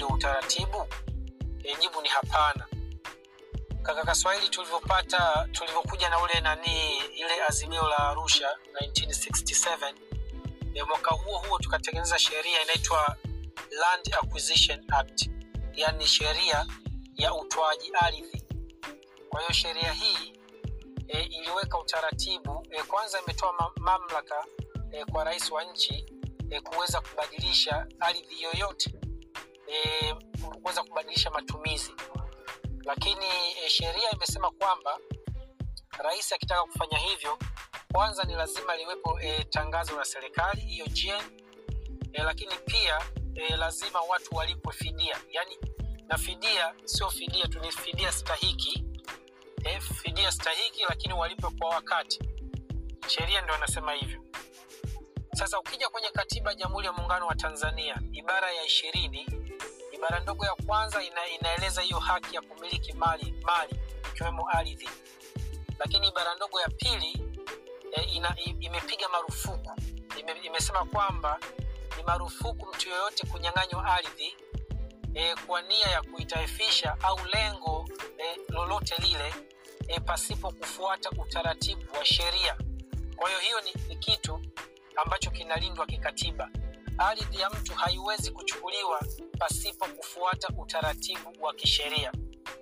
ndio utaratibu? E, jibu ni hapana. Kaka Kaswahili, tulivyopata tulivyokuja na ule nani ile azimio la Arusha 1967 e, mwaka huo huo tukatengeneza sheria inaitwa Land Acquisition Act, yani sheria ya utoaji ardhi. Kwa hiyo sheria hii e, iliweka utaratibu e, kwanza imetoa ma mamlaka e, kwa rais wa nchi e, kuweza kubadilisha ardhi yoyote e, kuweza kubadilisha matumizi, lakini e, sheria imesema kwamba rais akitaka kufanya hivyo, kwanza ni lazima liwepo e, tangazo la serikali hiyo GN, e, lakini pia e, lazima watu walipwe fidia, yani na fidia sio fidia tu, ni fidia stahiki e, fidia stahiki, lakini walipwe kwa wakati. Sheria ndio inasema hivyo. Sasa ukija kwenye katiba ya Jamhuri ya Muungano wa Tanzania ibara ya ishirini ibara ndogo ya kwanza ina, inaeleza hiyo haki ya kumiliki mali mali ikiwemo ardhi, lakini ibara ndogo ya pili e, ina, imepiga marufuku ime, imesema kwamba ni marufuku mtu yoyote kunyang'anywa ardhi e, kwa nia ya kuitaifisha au lengo e, lolote lile e, pasipo kufuata utaratibu wa sheria. Kwa hiyo hiyo ni, ni kitu ambacho kinalindwa kikatiba. Ardhi ya mtu haiwezi kuchukuliwa pasipo kufuata utaratibu wa kisheria.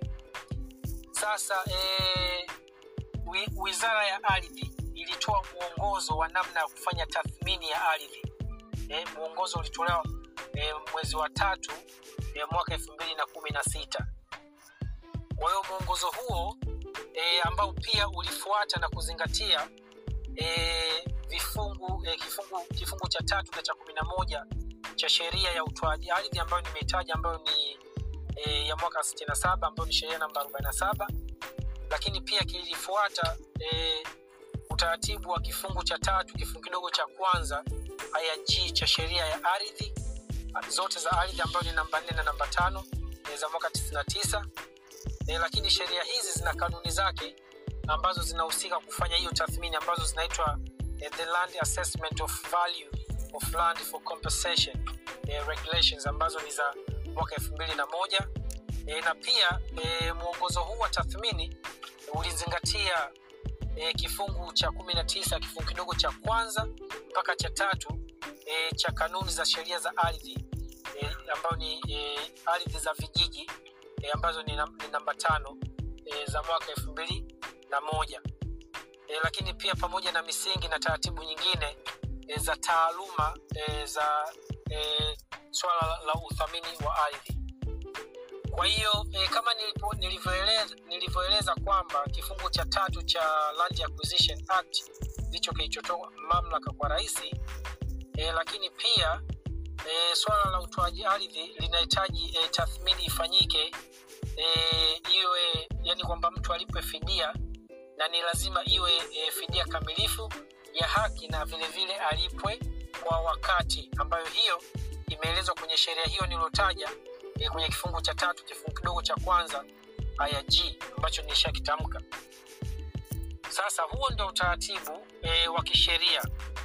Sasa e, wizara ya ardhi ilitoa mwongozo wa namna ya kufanya tathmini ya ardhi. E, mwongozo ulitolewa e, mwezi wa tatu e, mwaka elfu mbili na kumi na sita. Kwa hiyo mwongozo huo e, ambao pia ulifuata na kuzingatia e, vifungu e, kifungu, kifungu cha tatu na cha kumi na moja cha sheria ya utoaji ardhi ambayo nimeitaja ambayo ni e, ya mwaka 67 ambayo ni sheria namba 47, lakini pia kilifuata e, utaratibu wa kifungu cha tatu kifungu kidogo cha kwanza aya G cha sheria ya ardhi zote za ardhi ambayo ni namba 4 na namba tano e, za mwaka 99 e, lakini sheria hizi zina kanuni zake ambazo zinahusika kufanya hiyo tathmini ambazo zinaitwa eh, the land assessment of value of land for compensation eh, regulations ambazo ni za mwaka elfu mbili na moja eh, na pia eh, mwongozo huu wa tathmini ulizingatia eh, kifungu cha kumi na tisa kifungu kidogo cha kwanza mpaka cha tatu eh, cha kanuni za sheria za ardhi eh, ambayo ni eh, ardhi za vijiji eh, ambazo ni, nam, ni namba tano eh, za mwaka elfu mbili na moja e, lakini pia pamoja na misingi na taratibu nyingine e, za taaluma e, za e, swala la, la uthamini wa ardhi. Kwa hiyo e, kama nilivyoeleza, nilivyoeleza kwamba kifungu cha tatu cha Land Acquisition Act ndicho kilichotoa mamlaka kwa rais e, lakini pia e, swala la utoaji ardhi linahitaji e, tathmini ifanyike e, iwe yani kwamba mtu alipwe fidia na ni lazima iwe e, fidia kamilifu ya haki na vilevile vile alipwe kwa wakati, ambayo hiyo imeelezwa kwenye sheria hiyo niliyotaja e, kwenye kifungu cha tatu kifungu kidogo cha kwanza aya G ambacho nishakitamka. Sasa huo ndio utaratibu e, wa kisheria.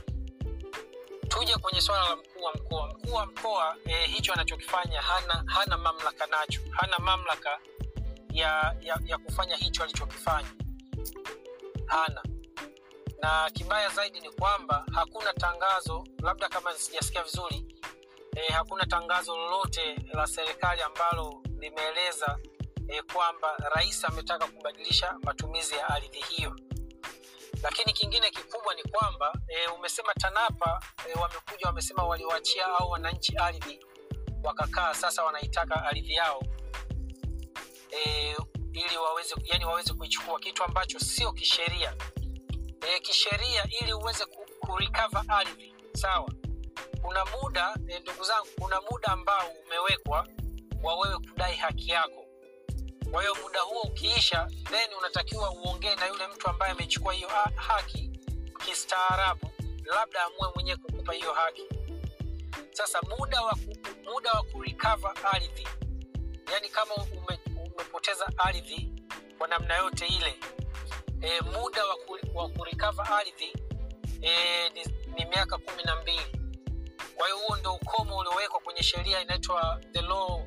Tuje kwenye swala la mkuu wa mkoa. Mkuu wa mkoa e, hicho anachokifanya hana, hana mamlaka nacho, hana mamlaka ya, ya, ya kufanya hicho alichokifanya hana na kibaya zaidi ni kwamba hakuna tangazo labda kama sijasikia vizuri e, hakuna tangazo lolote la serikali ambalo limeeleza e, kwamba rais ametaka kubadilisha matumizi ya ardhi hiyo lakini kingine kikubwa ni kwamba e, umesema tanapa e, wamekuja wamesema waliwachia au wananchi ardhi wakakaa sasa wanaitaka ardhi yao e, ili waweze yani waweze kuichukua kitu ambacho sio kisheria e, kisheria ili uweze kurecover ardhi sawa kuna muda e, ndugu zangu kuna muda ambao umewekwa wa wewe kudai haki yako kwa hiyo muda huo ukiisha then unatakiwa uongee na yule mtu ambaye amechukua hiyo ha- haki kistaarabu labda amue mwenyewe kukupa hiyo haki sasa muda wa ku, muda wa kurecover ardhi yani kama ume, umepoteza ardhi kwa namna yote ile e, muda wa, ku, wa kurecover ardhi e, ni, ni miaka kumi na mbili kwa hiyo huo ndio ukomo uliowekwa kwenye sheria inaitwa the law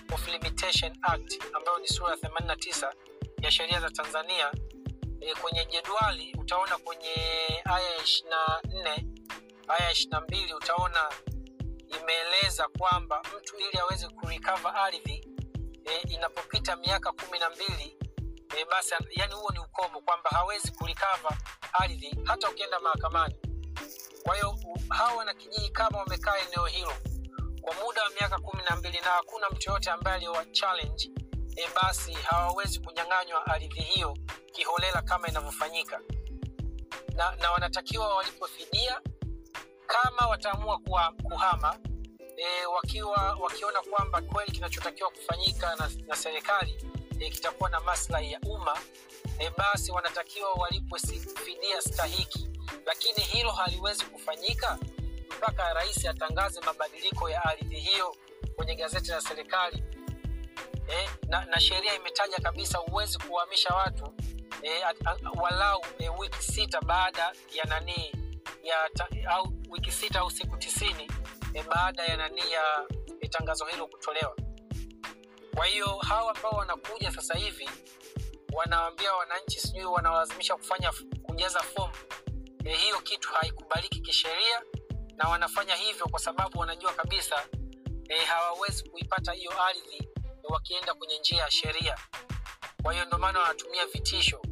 of Limitation Act ambayo ni sura ya 89 ya sheria za Tanzania. E, kwenye jedwali utaona kwenye aya ya 24 aya ya 22 utaona imeeleza kwamba mtu ili aweze kurecover ardhi e, inapopita miaka kumi na mbili e, basi yani huo ni ukomo kwamba hawezi kurecover ardhi hata ukienda mahakamani. Kwa hiyo hawa wanakijiji kama wamekaa eneo hilo kwa muda wa miaka kumi na mbili na hakuna mtu yoyote ambaye aliyowa challenge e, basi hawawezi kunyang'anywa ardhi hiyo kiholela kama inavyofanyika na, na wanatakiwa walipwe fidia kama wataamua kuwa, kuhama e, wakiwa wakiona kwamba kweli kinachotakiwa kufanyika na, na serikali e, kitakuwa na maslahi ya umma e, basi wanatakiwa walipwe fidia stahiki, lakini hilo haliwezi kufanyika mpaka rais atangaze mabadiliko ya ardhi hiyo kwenye gazeti la serikali e, na, na sheria imetaja kabisa huwezi kuhamisha watu e, at, a, walau e, wiki sita baada ya nanii ya ta, au wiki sita au siku tisini e, baada ya nani ya e, tangazo hilo kutolewa. Kwa hiyo hawa ambao wanakuja sasa hivi wanawaambia wananchi, sijui wanawalazimisha kufanya kujaza fomu e, hiyo kitu haikubaliki kisheria, na wanafanya hivyo kwa sababu wanajua kabisa e, hawawezi kuipata hiyo ardhi e, wakienda kwenye njia ya sheria. Kwa hiyo ndio maana wanatumia vitisho.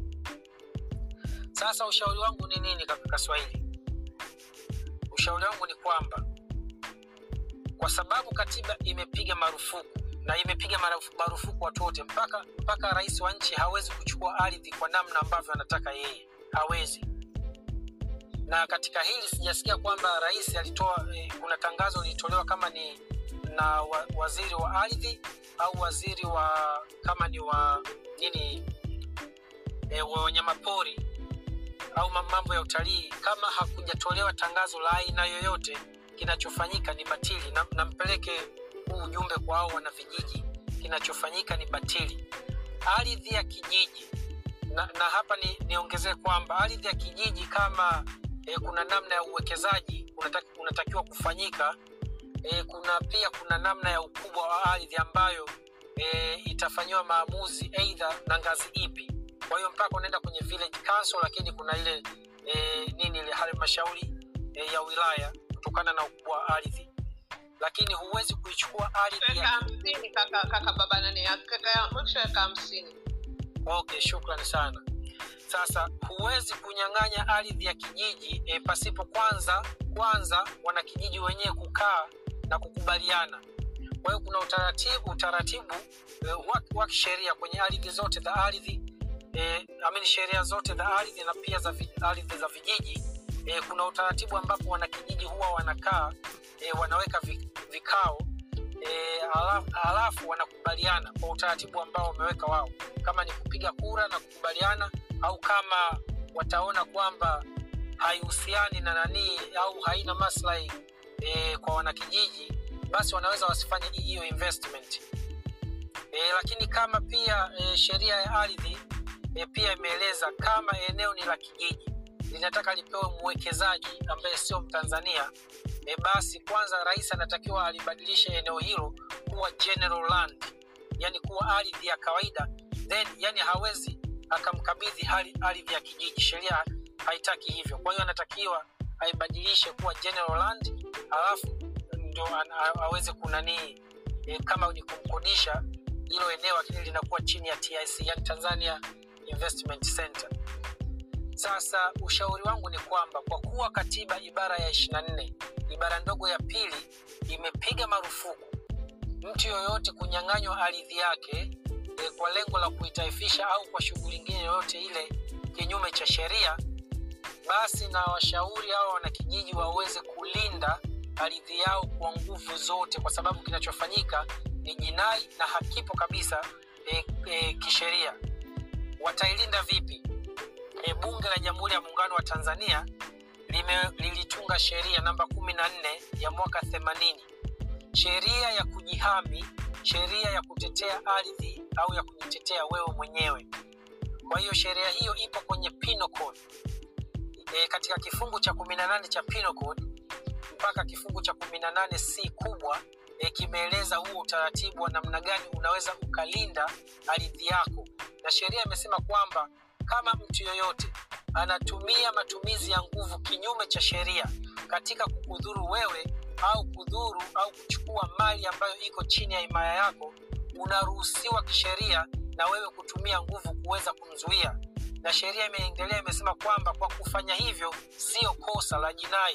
Sasa ushauri wangu ni nini, kaka Kiswahili? Ushauri wangu ni kwamba kwa sababu katiba imepiga marufuku na imepiga marufuku watu wote, mpaka mpaka rais wa nchi hawezi kuchukua ardhi kwa namna ambavyo anataka yeye, hawezi. Na katika hili sijasikia kwamba rais alitoa eh, kuna tangazo lilitolewa kama ni na wa, waziri wa ardhi au waziri wa kama ni wa nini eh, wa wanyamapori au mambo ya utalii, kama hakujatolewa tangazo la aina yoyote kinachofanyika ni batili na, na mpeleke huu ujumbe kwa hao wana vijiji kinachofanyika ni batili ardhi ya kijiji na, na hapa ni, niongezee kwamba ardhi ya kijiji kama e, kuna namna ya uwekezaji unataki, unatakiwa kufanyika e, kuna pia kuna namna ya ukubwa wa ardhi ambayo e, itafanyiwa maamuzi eidha na ngazi ipi kwa hiyo mpaka unaenda kwenye village council lakini kuna ile e, nini ile halmashauri e, ya wilaya kutokana na ukubwa wa ardhi lakini huwezi kuichukua ardhi Eka ya... hamsini kaka, kaka baba nani kaka mwisho eka hamsini okay shukrani sana sasa huwezi kunyang'anya ardhi ya kijiji e, pasipo kwanza kwanza wanakijiji wenyewe kukaa na kukubaliana kwa hiyo kuna utaratibu utaratibu e, wa, wa kisheria kwenye ardhi zote za ardhi e, amini sheria zote za ardhi na pia za vi- ardhi za vijiji e, kuna utaratibu ambapo wanakijiji huwa wanakaa e, wanaweka vi- vikao e, alafu, alafu wanakubaliana kwa utaratibu ambao wameweka wao kama ni kupiga kura na kukubaliana au kama wataona kwamba haihusiani na nanii au haina maslahi e, kwa wanakijiji basi wanaweza wasifanye hiyo investment e, lakini kama pia e, sheria ya ardhi e, pia imeeleza kama eneo ni la kijiji linataka lipewe mwekezaji ambaye sio mtanzania e, basi kwanza rais anatakiwa alibadilishe eneo hilo kuwa general land yani kuwa ardhi ya kawaida then yani hawezi akamkabidhi hali- ardhi ya kijiji sheria haitaki hivyo kwa hiyo anatakiwa aibadilishe kuwa general land alafu ndo an- a- aweze kunanii e, kama ni kumkodisha hilo eneo lakini linakuwa chini ya tic yani tanzania investment center sasa ushauri wangu ni kwamba kwa kuwa katiba ibara ya 24 ibara ndogo ya pili imepiga marufuku mtu yoyote kunyang'anywa ardhi yake e, kwa lengo la kuitaifisha au kwa shughuli ingine yoyote ile kinyume cha sheria basi na washauri hawa wanakijiji waweze kulinda ardhi yao kwa nguvu zote kwa sababu kinachofanyika ni jinai na hakipo kabisa e, e, kisheria watailinda vipi e, bunge la jamhuri ya muungano wa tanzania lime, lilitunga sheria namba kumi na nne ya mwaka themanini sheria ya kujihami sheria ya kutetea ardhi au ya kujitetea wewe mwenyewe kwa hiyo sheria hiyo ipo kwenye Penal Code. E, katika kifungu cha kumi na nane cha Penal Code mpaka kifungu cha kumi na nane c kubwa e, kimeeleza huo utaratibu wa namna gani unaweza ukalinda ardhi yako na sheria imesema kwamba kama mtu yoyote anatumia matumizi ya nguvu kinyume cha sheria katika kukudhuru wewe au kudhuru au kuchukua mali ambayo iko chini ya himaya yako unaruhusiwa kisheria na wewe kutumia nguvu kuweza kumzuia na sheria imeendelea imesema kwamba kwa kufanya hivyo sio kosa la jinai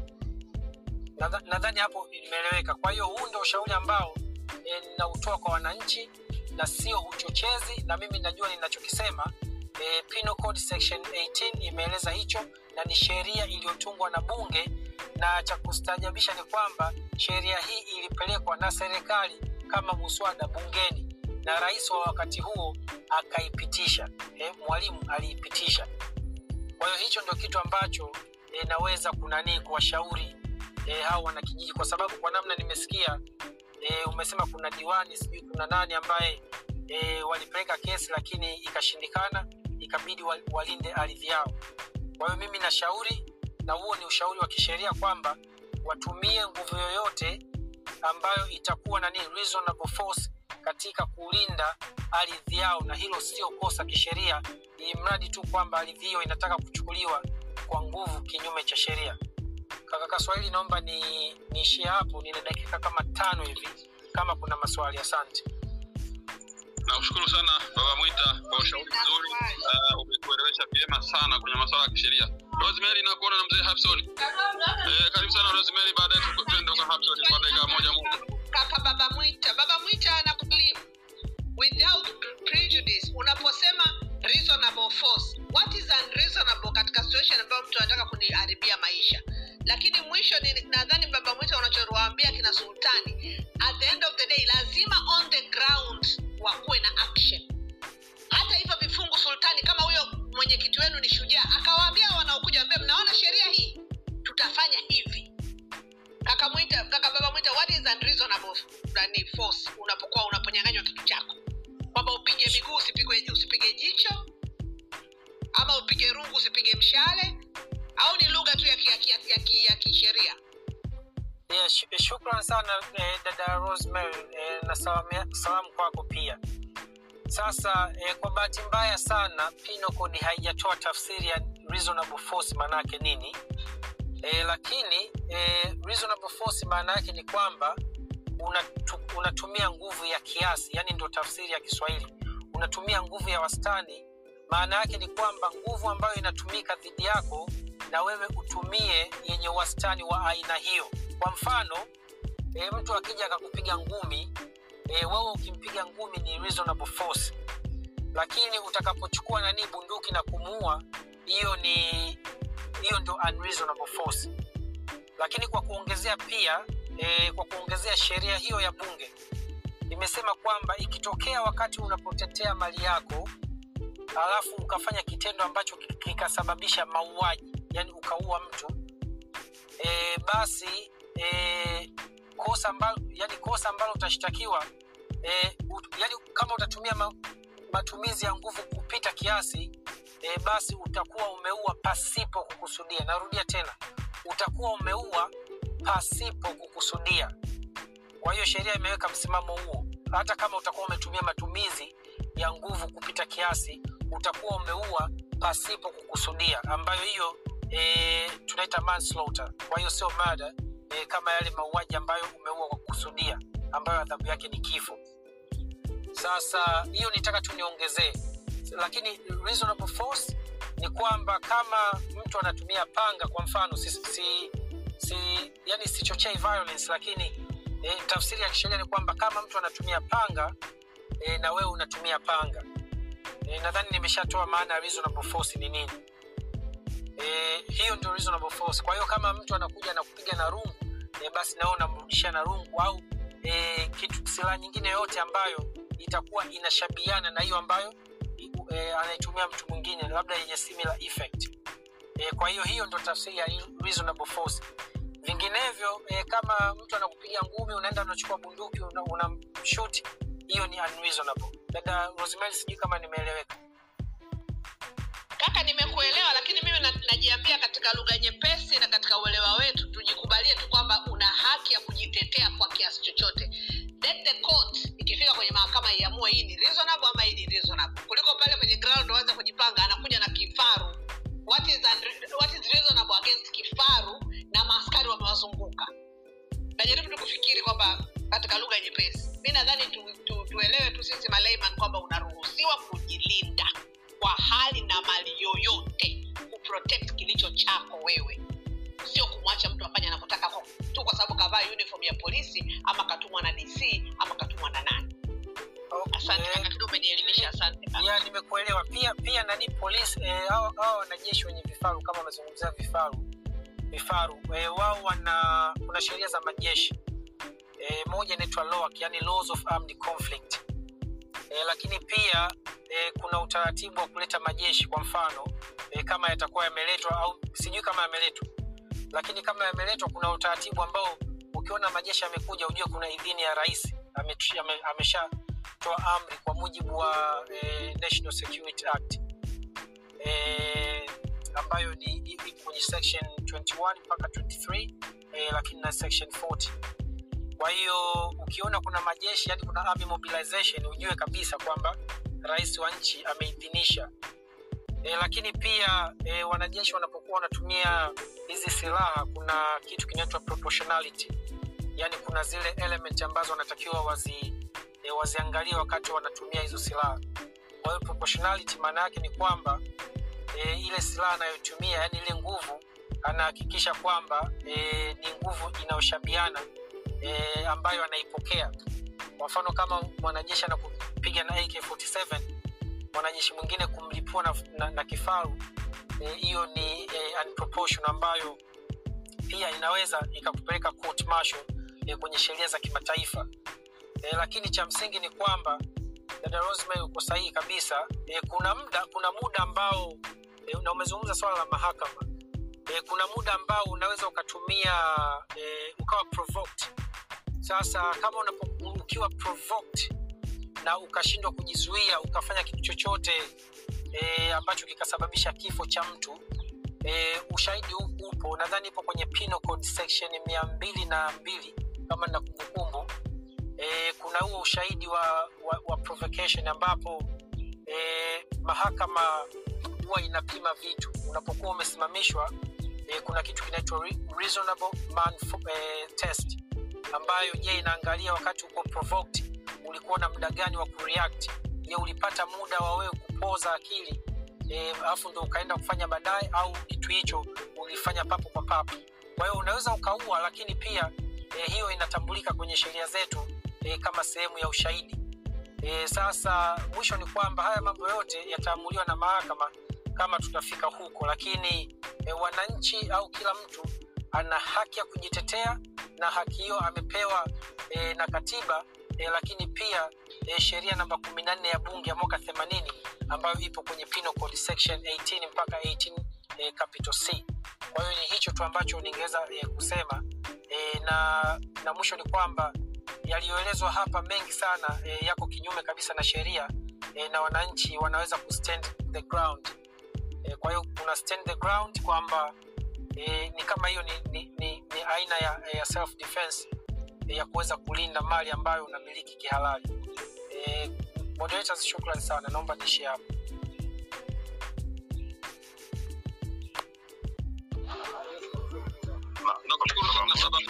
Nadha- nadhani hapo imeeleweka kwa hiyo huu ndio ushauri ambao e, ninautoa kwa wananchi na sio uchochezi na mimi najua ninachokisema e, Penal Code section 18 imeeleza hicho na ni sheria iliyotungwa na bunge na cha kustaajabisha ni kwamba sheria hii ilipelekwa na serikali kama muswada bungeni na rais wa wakati huo akaipitisha e, mwalimu aliipitisha kwa hiyo hicho ndio kitu ambacho e, naweza kunanii kuwashauri e, hao wanakijiji kwa sababu kwa namna nimesikia e, umesema kuna diwani sijui kuna nani ambaye e, walipeleka kesi lakini ikashindikana ikabidi wa- walinde ardhi yao kwa hiyo mimi nashauri na huo ni ushauri wa kisheria kwamba watumie nguvu yoyote ambayo itakuwa na nini reasonable force katika kulinda ardhi yao na hilo sio kosa kisheria ili mradi tu kwamba ardhi hiyo inataka kuchukuliwa kwa nguvu kinyume cha sheria kaka kaswahili naomba ni niishie hapo nina dakika kama tano hivi kama kuna maswali asante nakushukuru sana baba mwita kwa ushauri mzuri uh, umetuelewesha vyema sana kwenye masuala ya kisheria rosemary nakuona na mzee hapson eh, karibu sana rosemary baadaye tu- tuende kwa hapson kwa dakika moja moja kaka baba mwita baba mwita anakublimu without prejudice unaposema reasonable force what is unreasonable katika situation ambayo mtu anataka kuniharibia maisha lakini mwisho ni- nadhani baba mwita unachowaambia kina sultani at the end of the day lazima on the ground wakuwe na action hata hivyo vifungu sultani kama huyo mwenyekiti wenu ni shujaa akawaambia wanaokuja ambia mnaona sheria hii tutafanya hivi kaka mwita kaka baba mwita what is unreasonable nani force unapokuwa unaponyanganywa kitu chako kwamba upige miguu usipigwe usipige jicho ama upige rungu usipige mshale au ni lugha tu ya ki- ya ki- ya ki- ya kisheria yeah, sh shukran sana eh, dada rosemary eh, na salamu, salamu kwako pia sasa eh, kwa bahati mbaya sana Penal Code haijatoa tafsiri ya reasonable force maanaake nini eh, lakini eh, reasonable force maana yake ni kwamba unatu, unatumia nguvu ya kiasi yani ndio tafsiri ya kiswahili unatumia nguvu ya wastani maana yake ni kwamba nguvu ambayo inatumika dhidi yako na wewe utumie yenye wastani wa aina hiyo kwa mfano e, mtu akija akakupiga ngumi e, wewe ukimpiga ngumi ni reasonable force lakini utakapochukua nani bunduki na kumuua hiyo ni hiyo ndio unreasonable force lakini kwa kuongezea pia e, kwa kuongezea sheria hiyo ya bunge imesema kwamba ikitokea wakati unapotetea mali yako alafu ukafanya kitendo ambacho ki- kikasababisha mauaji yani ukaua mtu e, basi e, kosa ambalo yani kosa ambalo utashtakiwa e, ut, yani kama utatumia ma, matumizi ya nguvu kupita kiasi e, basi utakuwa umeua pasipo kukusudia narudia tena utakuwa umeua pasipo kukusudia kwa hiyo sheria imeweka msimamo huo hata kama utakuwa umetumia matumizi ya nguvu kupita kiasi utakuwa umeua pasipo kukusudia ambayo hiyo e, tunaita manslaughter kwa hiyo sio mada e, kama yale mauaji ambayo umeua kwa kukusudia ambayo adhabu yake ni kifo sasa hiyo nitaka tu niongezee lakini reasonable force ni kwamba kama mtu anatumia panga kwa mfano si, si, si, yani sichochei violence lakini e, tafsiri ya kisheria ni kwamba kama mtu anatumia panga e, na wewe unatumia panga e, nadhani nimeshatoa maana ya reasonable force ni nini e, hiyo ndio reasonable force kwa hiyo kama mtu anakuja na kupiga na rungu e, basi nawe unamrudisha na rungu au e, kitu silaha nyingine yoyote ambayo itakuwa inashabiana na hiyo ambayo e, anaitumia mtu mwingine labda yenye similar effect e, kwa hiyo hiyo ndo tafsiri ya reasonable force vinginevyo e, kama mtu anakupiga ngumi unaenda unachukua bunduki unamshuti una hiyo ni unreasonable dada rosemary sijui kama nimeeleweka kaka nimekuelewa lakini mimi na- najiambia katika lugha nyepesi na katika uelewa wetu tujikubalie tu kwamba una haki ya kujitetea kwa kiasi kiasi chochote let the court ikifika kwenye mahakama iamue hii ni reasonable ama hii ni reasonable kuliko pale kwenye ground waanze kujipanga anakuja na kifaru what is, unre- what is reasonable against kifaru na maaskari wamewazunguka najaribu tu kufikiri kwamba katika lugha nyepesi mi nadhani tu, tu, tuelewe tu sisi malayman kwamba unaruhusiwa kujilinda kwa hali na mali yoyote kuprotect kilicho chako wewe sio kumwacha mtu afanye anavyotaka kwa- tu kwa sababu kavaa uniform ya polisi ama katumwa na dc ama katumwa na nani asante Eh, kaka kidogo umenielimisha asante kaka. ya nimekuelewa pia pia nani polisi eh, hao hao wanajeshi wenye vifaru kama wamezungumzia vifaru vifaru eh, wao wana kuna sheria za majeshi eh, moja inaitwa LOAC, yani laws of armed conflict eh, lakini pia eh, kuna utaratibu wa kuleta majeshi kwa mfano eh, kama yatakuwa yameletwa au sijui kama yameletwa lakini kama yameletwa kuna utaratibu ambao ukiona majeshi yamekuja ujue kuna idhini ya rais ametu- ame- ameshatoa amri kwa mujibu wa eh, national security act eh, ambayo ni iko kwenye section 21 mpaka 23 eh, lakini na section 40 kwa hiyo ukiona kuna majeshi yani kuna army mobilization ujue kabisa kwamba rais wa nchi ameidhinisha e, lakini pia e, wanajeshi wanapokuwa wanatumia hizi silaha kuna kitu kinaitwa proportionality yani kuna zile element ambazo wanatakiwa wazi e, waziangalie wakati wanatumia hizo silaha kwa hiyo proportionality maana yake ni kwamba e, ile silaha anayotumia yani ile nguvu anahakikisha kwamba e, ni nguvu inayoshabiana e, ambayo anaipokea kwa mfano kama mwanajeshi anakupiga na ak47 mwanajeshi mwingine kumlipua na, na, na kifaru eh, hiyo e, ni e, unproportional ambayo pia inaweza ikakupeleka court martial e, kwenye sheria za kimataifa e, lakini cha msingi ni kwamba dada Rosemary uko sahihi kabisa e, kuna muda kuna muda ambao e, na umezungumza swala la mahakama e, kuna muda ambao unaweza ukatumia e, ukawa provoked sasa kama unapo, ukiwa provoked na ukashindwa kujizuia ukafanya kitu chochote e, ambacho kikasababisha kifo cha mtu e, ushahidi u- upo nadhani ipo kwenye Penal Code section mia mbili na mbili kama na kumbukumbu e, kuna huo ushahidi wa, wa, wa provocation ambapo e, mahakama huwa inapima vitu unapokuwa umesimamishwa e, kuna kitu kinaitwa re- reasonable man e, test ambayo je inaangalia wakati uko provoked ulikuwa na muda gani wa kureact je ulipata muda wa wewe kupoza akili e, alafu ndo ukaenda kufanya baadaye au kitu hicho ulifanya papo kwa papo kwa hiyo unaweza ukaua lakini pia e, hiyo inatambulika kwenye sheria zetu e, kama sehemu ya ushahidi e, sasa mwisho ni kwamba haya mambo yote yataamuliwa na mahakama kama tutafika huko lakini e, wananchi au kila mtu ana haki ya kujitetea na haki hiyo amepewa e, na katiba e, lakini pia e, sheria namba kumi na nne ya bunge ya mwaka themanini ambayo ipo kwenye Penal Code section 18 mpaka 18 e, capital c kwa hiyo ni hicho tu ambacho ningeweza e, kusema e, na na mwisho ni kwamba yaliyoelezwa hapa mengi sana e, yako kinyume kabisa na sheria e, na wananchi wanaweza kustand the ground e, kwa hiyo kuna stand the ground kwamba e, ni kama hiyo ni, ni, ni, ni aina ya, ya self defense e, ya kuweza kulinda mali ambayo unamiliki kihalali e, moderators shukran sana naomba niishie hapo nakushukuru sana baba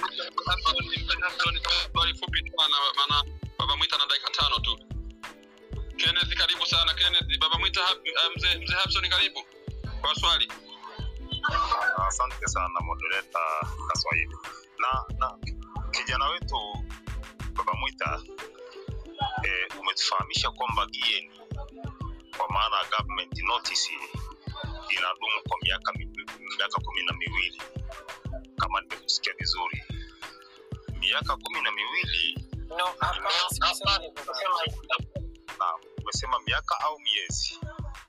swali fupi tu maana maana baba mwita na dakika tano tu kenneth karibu sana kenneth baba mwita hap- eh, mzee mzee hapson karibu kwa swali asante sana moderator kaswahili na na kijana wetu baba mwita eh, umetufahamisha kwamba gieni kwa maana government notice inadumu kwa miaka mi- miaka kumi na miwili kama nimekusikia vizuri miaka kumi na miwili no hapana sikusema hivyo baba. na umesema miaka au miezi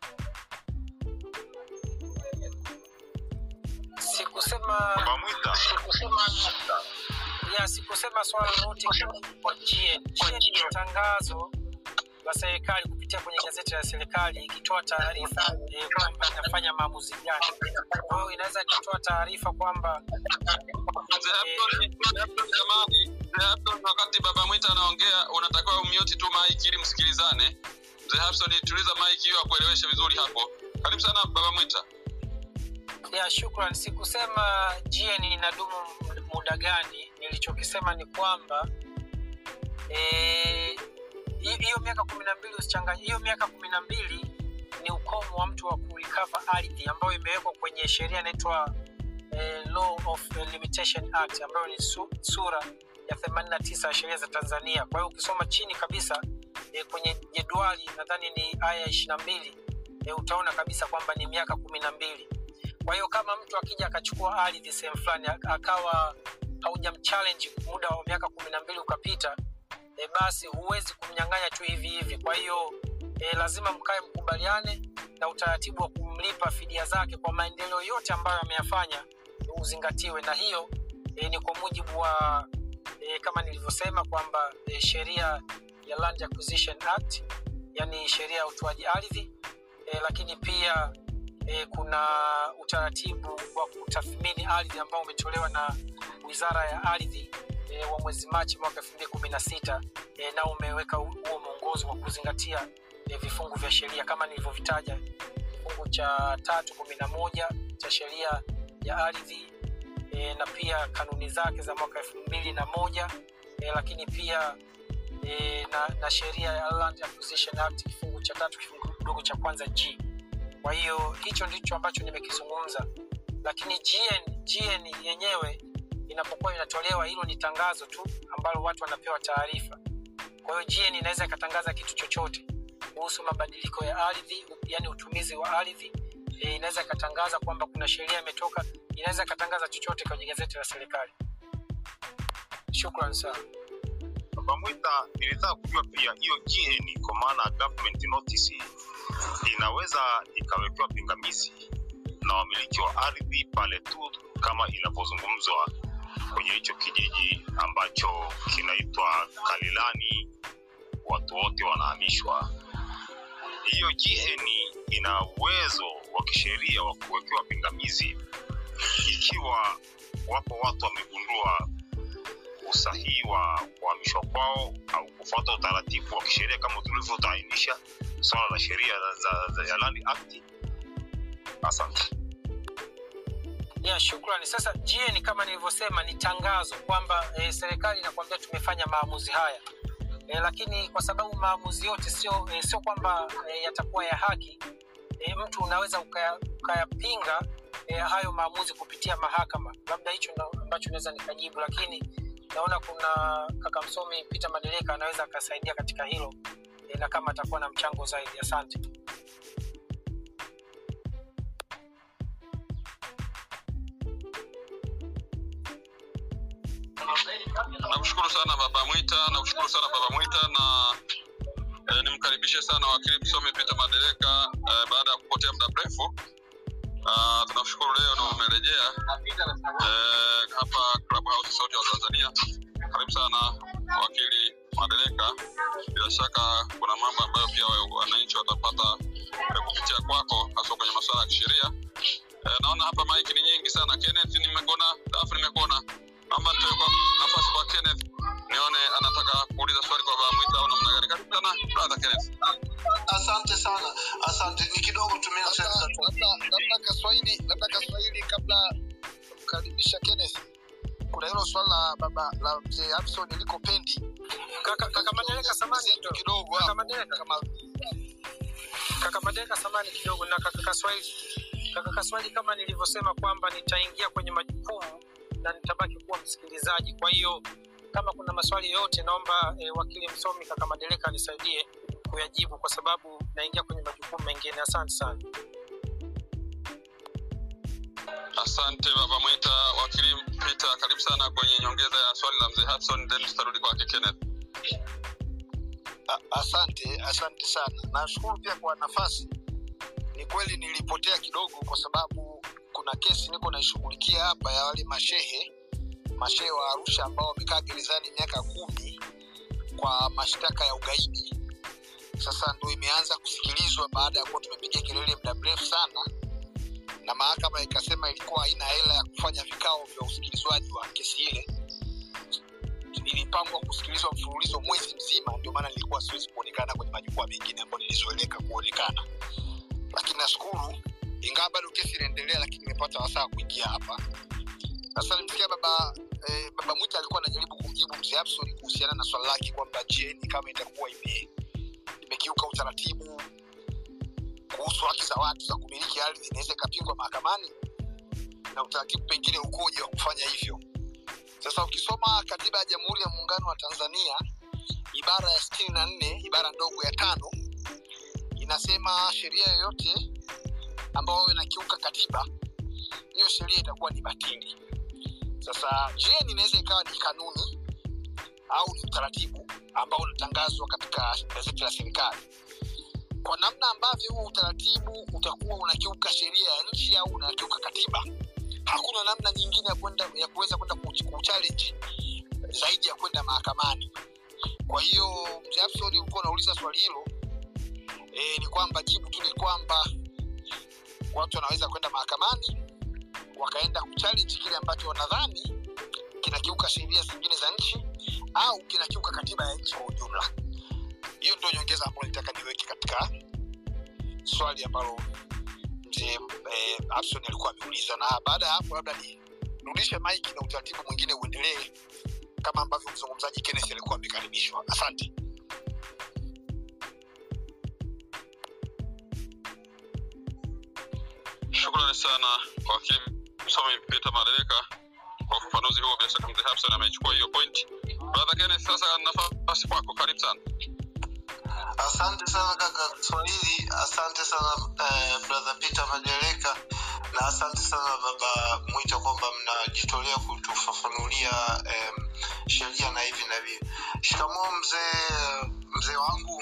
sikusema baba mwita ya sikusema swala lolote kwa GN. GN ni tangazo la serikali kupitia kwenye gazeti la serikali ikitoa taarifa eh, kwamba inafanya maamuzi gani. Kwa hiyo inaweza ikatoa taarifa kwamba mzee hapson mzee hapson jamani mzee hapson wakati baba mwita anaongea unatakiwa umute tu mic ili msikilizane mzee Hapson tuliza mic hiyo akueleweshe vizuri hapo karibu sana baba mwita ya shukran sikusema gn inadumu muda gani nilichokisema ni kwamba eh, hi- hiyo miaka kumi na mbili usichanganye hiyo miaka kumi na mbili ni ukomo wa mtu wa kurikava ardhi ambayo imewekwa kwenye sheria inaitwa eh, law of limitation act ambayo ni su, sura ya 89 ya sheria za tanzania kwa hiyo ukisoma chini kabisa eh, kwenye jedwali nadhani ni aya ishiri na mbili eh, utaona kabisa kwamba ni miaka kumi na mbili kwa hiyo kama mtu akija akachukua ardhi sehemu fulani ak- akawa haujamchallenge muda wa miaka kumi na mbili ukapita e, basi huwezi kumnyang'anya tu hivi hivi kwa hiyo e, lazima mkae mkubaliane na utaratibu wa kumlipa fidia zake kwa maendeleo yote ambayo ameyafanya uzingatiwe na hiyo e, ni kwa mujibu wa e, kama nilivyosema kwamba e, sheria ya Land Acquisition Act yani sheria ya utoaji ardhi e, lakini pia e, kuna utaratibu wa kutathmini ardhi ambao umetolewa na wizara ya ardhi e, wa mwezi machi mwaka elfu mbili kumi na sita e, nao umeweka hu- huo mwongozo wa kuzingatia e, vifungu vya sheria kama nilivyovitaja kifungu cha tatu kumi na moja cha sheria ya ardhi e, na pia kanuni zake za mwaka elfu mbili na moja e, lakini pia e, na, na sheria ya Land Acquisition Act kifungu cha tatu kifungu kidogo cha kwanza g kwa hiyo hicho ndicho ambacho nimekizungumza lakini GN, GN yenyewe inapokuwa inatolewa hilo ni tangazo tu ambalo watu wanapewa taarifa kwa hiyo GN inaweza ikatangaza kitu chochote kuhusu mabadiliko ya ardhi yani utumizi wa ardhi e, inaweza ikatangaza kwamba kuna sheria imetoka inaweza ikatangaza chochote kwenye gazeti la serikali shukran sana baba mwita nilitaka kujua pia hiyo gn kwa maana government notice inaweza ikawekewa pingamizi na wamiliki wa ardhi pale tu kama inavyozungumzwa kwenye hicho kijiji ambacho kinaitwa kalilani watu wote wanahamishwa hiyo gn ina uwezo wa kisheria wa kuwekewa pingamizi ikiwa wapo watu wamegundua usahihi wa kuhamishwa kwao au kufuata utaratibu wa kisheria kama tulivyotainisha swala la sheria za, za, ya Land Act. Asante. ya shukrani sasa GN kama nilivyosema ni tangazo kwamba e, serikali inakwambia tumefanya maamuzi haya e, lakini kwa sababu maamuzi yote sio e, sio kwamba e, yatakuwa ya haki e, mtu unaweza ukaya- ukayapinga e, hayo maamuzi kupitia mahakama labda hicho ndo ambacho naweza nikajibu lakini naona kuna kaka msomi peter madeleka anaweza akasaidia katika hilo e, na kama atakuwa na mchango zaidi asante nakushukuru sana baba mwita nakushukuru sana baba mwita na eh, nimkaribishe sana wakili msomi peter madereka eh, baada ya kupotea muda mrefu uh, tunashukuru leo na umerejea eh, hapa clubhouse sauti ya tanzania karibu sana wakili madereka bila shaka kuna mambo ambayo pia wa- wananchi watapata eh, kupitia kwako hasa kwenye masuala ya kisheria eh, naona hapa maiki ni nyingi sana kenneth nimekuona dafu nimekuona naomba nitoe kwa nafasi kwa kenneth nione anataka kuuliza swali kwa baba mwita au namna gani karibu sana brother kenneth asante sana asante ni kidogo tumia labda sensa labda- labda kaswahili labda kaswahili kabla kumkaribisha kenneth kuna hilo swala la baba la mzee Hudson liko pendi kaka, kaka madeleka samani Zetu kidogo kidogo kaka hapo madeleka kama kaka madeleka samani kidogo na kaka kaswahili kaka kaswahili kama nilivyosema kwamba nitaingia kwenye majukumu na nitabaki kuwa msikilizaji kwa hiyo kama kuna maswali yoyote naomba e, wakili msomi kaka madeleka anisaidie kuyajibu kwa sababu naingia kwenye majukumu mengine asante sana asante baba mwita wakili peter karibu sana kwenye nyongeza ya swali la mzee hudson then tutarudi kwake kenneth A- asante asante sana nashukuru pia kwa nafasi ni kweli nilipotea kidogo kwa sababu kuna kesi niko naishughulikia hapa ya wale mashehe mashehe wa arusha ambao wamekaa gerezani miaka kumi kwa mashtaka ya ugaidi sasa ndo imeanza kusikilizwa baada ya kuwa tumepiga kelele muda mrefu sana na mahakama ikasema ilikuwa haina hela ya kufanya vikao vya usikilizwaji wa kesi ile Ili- ulipangwa kusikilizwa mfululizo mwezi mzima ndio maana nilikuwa siwezi kuonekana kwenye majukwaa mengine ambayo nilizoeleka kuonekana lakini nashukuru ingawa bado kesi inaendelea lakini nimepata wasaa kuingia hapa sasa nimsikia baba eh, baba mwita alikuwa anajaribu kumjibu mzee Abson kuhusiana na swala lake kwamba jeni kama itakuwa ime imekiuka utaratibu kuhusu haki za watu za kumiliki ardhi inaweza ikapingwa mahakamani na utaratibu pengine ukoje wa kufanya hivyo sasa ukisoma katiba ya jamhuri ya muungano wa tanzania ibara ya sitini na nne ibara ndogo ya tano inasema sheria yoyote ambayo inakiuka katiba hiyo sheria itakuwa ni batili sasa jeni inaweza ikawa ni kanuni au ni utaratibu ambao unatangazwa katika gazeti la serikali kwa namna ambavyo huo utaratibu utakuwa unakiuka sheria ya nchi au unakiuka katiba hakuna namna nyingine ya kwenda ya kuweza kwenda kuchallenge zaidi ya kwenda mahakamani kwa hiyo mzee Abson ulikuwa unauliza swali hilo e, ni kwamba jibu tu ni kwamba watu wanaweza kwenda mahakamani wakaenda kuchallenge kile ambacho wanadhani kinakiuka sheria zingine za nchi au kinakiuka katiba ya nchi kwa ujumla hiyo ndio nyongeza ambayo nitaka niweke katika swali ambalo mzee eh, Abson alikuwa ameuliza na baada ya hapo labda nirudishe mike na utaratibu mwingine uendelee kama ambavyo mzungumzaji Kenneth alikuwa amekaribishwa asante Shukrani sana wakili msomi Peter Madereka kwa ufafanuzi huo. Bila shaka mzee Hapson amechukua hiyo point. Brother Kenneth, sasa nafasi kwako, karibu sana. asante sana kaka kiswahili asante sana eh, brother peter madereka na asante sana baba mwita kwamba mnajitolea kutufafanulia eh, sheria na hivi na hivi shikamoo mzee mzee wangu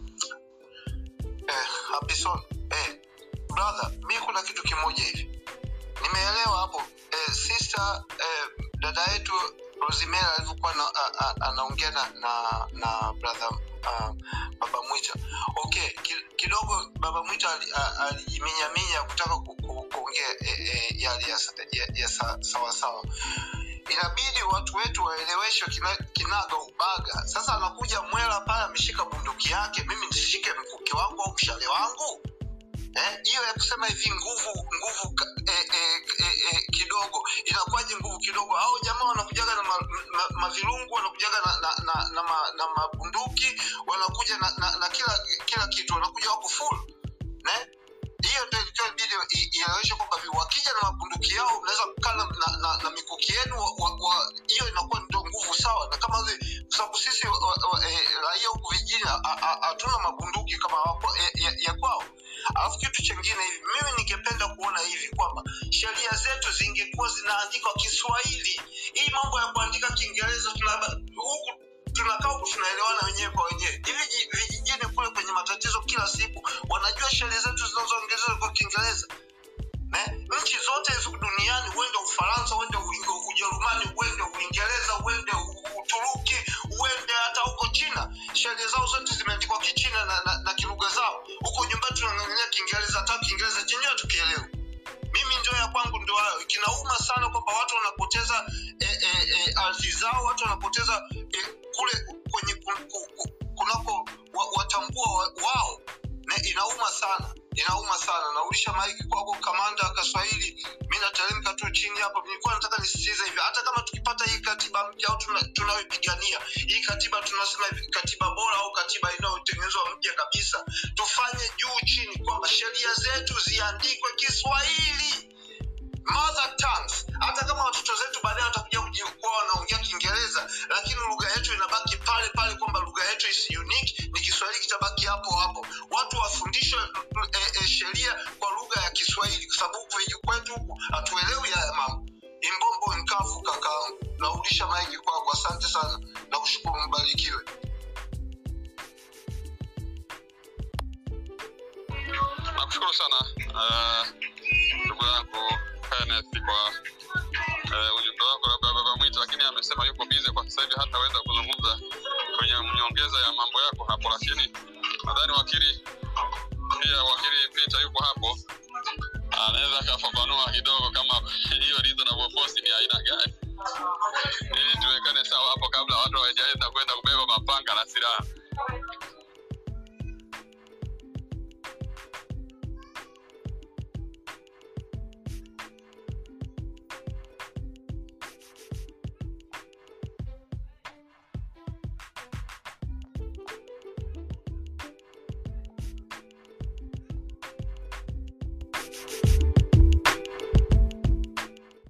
eh, Hapison, eh, brother mi kuna kitu kimoja hivi nimeelewa hapo eh, sister eh, dada yetu rosimera alivyokuwa na- a- a- anaongea na, na, na brother uh, baba mwita okay ki- kidogo baba mwita ali- a- alijiminyaminya kutaka ku- ku- kuongea eh, eh, yale ya, sa- ya, ya sa- sawasawa inabidi watu wetu waeleweshwe kina- kinaga ubaga sasa anakuja mwela pale ameshika bunduki yake mimi nisishike mkuki wangu au mshale wangu Eh, hiyo ya kusema hivi nguvu nguvu ka- eh, eh, eh, eh, kidogo inakuwaje nguvu kidogo au jamaa wanakujaga na mavirungu ma, ma mavirungu, wanakujaga na, na, na, na, ma, na mabunduki wanakuja na, na, na kila kila kitu wanakuja wako full ne hiyo ndio ilikuwa ibidi i- ieleweshe kwamba vi- wakija na mabunduki yao mnaweza kukaa na, na, na, na mikuki yenu wa- wa- wa- hiyo inakuwa ndio nguvu sawa na kama vile kwa sababu sisi wa- wa- eh, raia huku vijijini ha- ha- hatuna mabunduki kama wako- ya, ya, ya kwao alafu kitu chengine hivi mimi ningependa kuona hivi kwamba sheria zetu zingekuwa zinaandikwa kiswahili hii mambo ya kuandika kiingereza tuna- huku tunakaa huku tunaelewana wenyewe kwa wenyewe hivi ji- vijijini kule kwenye matatizo kila siku wanajua sheria zetu zinazoongezwa kwa kiingereza Ne? nchi zote hizo duniani uende ufaransa uende U- ujerumani uende uingereza uende U- uturuki uende hata huko china sheria zao zote zimeandikwa kichina na, na, na kilugha zao huko nyumbani tunang'ang'ania kiingereza hata kiingereza chenyewe tukielewa mimi ndio ya kwangu ndio hayo kinauma sana kwamba watu wanapoteza eh, eh, eh, ardhi zao watu wanapoteza eh, kule kwenye ku- ku- ku- kunako wa, watambua wa, wao na inauma sana inauma sana naulisha maiki kwako kamanda kaswahili mi nateremka tu chini hapa nilikuwa nataka nisisitize hivi hata kama tukipata hii katiba mpya au tuna- tunayoipigania hii katiba tunasema hivi katiba bora au katiba inayotengenezwa mpya kabisa tufanye juu chini kwamba sheria zetu ziandikwe kiswahili mother tongues hata kama watoto zetu baadaye watakuja kuji- kuwa wanaongea kiingereza lakini lugha yetu inabaki pale pale kwamba lugha yetu is unique ni kiswahili kitabaki hapo hapo watu wafundishwe mm, eh, eh, sheria kwa lugha ya kiswahili kwa sababu huku viji- kwetu huku hatuelewi haya mambo imbombo nkafu kakaangu narudisha maiki kwako asante sana na kushukuru mbarikiwe nakushukuru sana eh, ndugu yangu Kenneth kwa eh, ujumbe wako labda baba mwita lakini amesema yuko bize kwa sasa hivi hataweza kuzungumza kwenye nyongeza ya mambo yako hapo lakini nadhani wakili pia wakili Peter yuko hapo anaweza akafafanua kidogo kama hiyo reasonable force ni aina gani ili tuwekane sawa hapo kabla watu hawaja Thank you.